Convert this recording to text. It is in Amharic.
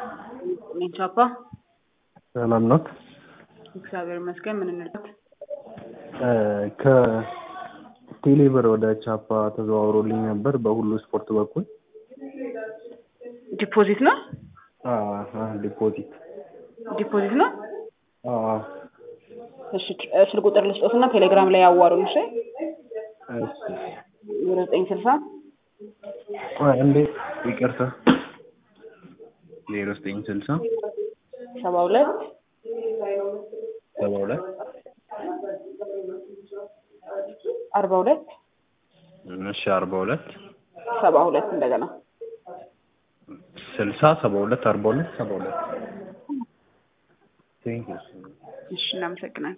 ቻፓ ሰላም ናት። እግዚአብሔር ይመስገን። ምን እንልበት? ከቴሌብር ወደ ቻፓ ተዘዋውሮልኝ ነበር በሁሉ ስፖርት በኩል ዲፖዚት ነው ዲፖዚት ዲፖዚት ነው። እሺ ስልክ ቁጥር ልስጦትና ቴሌግራም ላይ ያዋሩን። እሺ ዜሮ ዘጠኝ ስልሳ እንዴ ይቅርታ ዜሮ ዘጠኝ ስልሳ ሰባ ሁለት ሰባ ሁለት አርባ ሁለት እሺ አርባ ሁለት ሰባ ሁለት እንደገና ስልሳ ሰባ ሁለት አርባ ሁለት ሰባ ሁለት እሺ እናመሰግናለን።